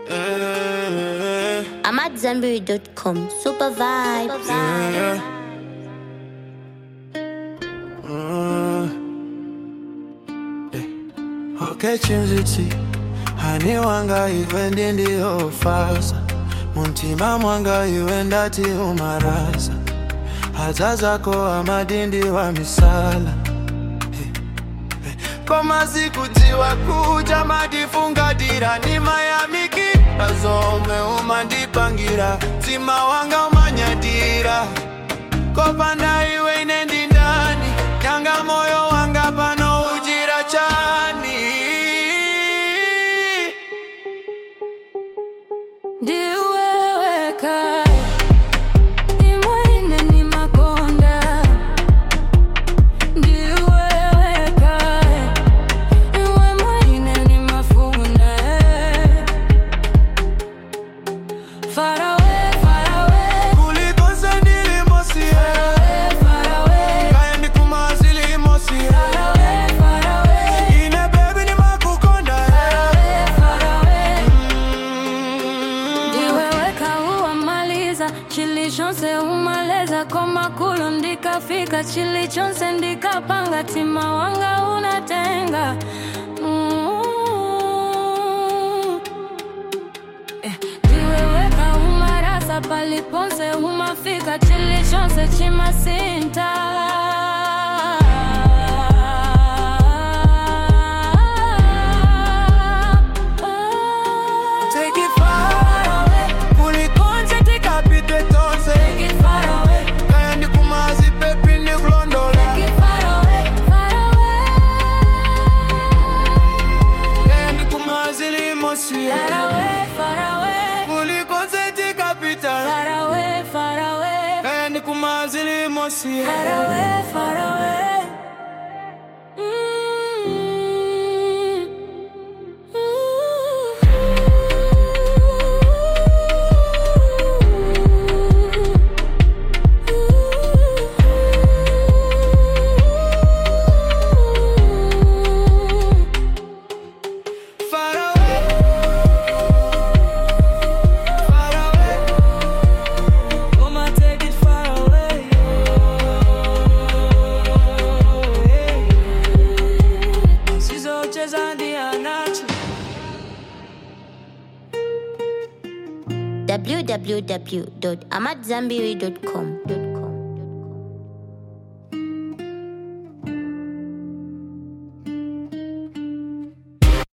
Yeah, I'm at Zenberry.com. Super vibes. yeah. Okay, chimziti hani wanga iwe ndindiyofasa muntima mwanga iwe ndati umaraza hadza zako amadindi wa misala koma sikutiwa kuja madifungatira nimayamikira zomwe umandipangira mtima wanga umanyadira kopanda iwe ine ndi ndani nyanga moyo wanga pano ujira chani ndiweweka imwene ni makonda ndiweweka iwe mwene ni mafuna Far away, far away, kulikonse ndilimosie far away, kaya ndikumazilimosie far away, far away, ine bebi nimakukonda far away. Mm. ndiweweka uwamaliza chilichonse umaleza komakulu ndikafika chilichonse ndikapanga tima wanga unatenga Mm. Eh, ndiweweka umarasa paliponse umafika chilichonse chimasinta Take it far away kulikonse tikapite tonse Take it far away, kaya ndikumazi pepi ndikulondola take it far away, far away. kaya ndikumazilimosie Far away, far away, kulikonse tikapita far away, far away, kaya ndikumazilimosie far away, far away. Mm. Far away, far away. I'ma take it far away. Sizocheza ndianacho www.amatzambiri.com.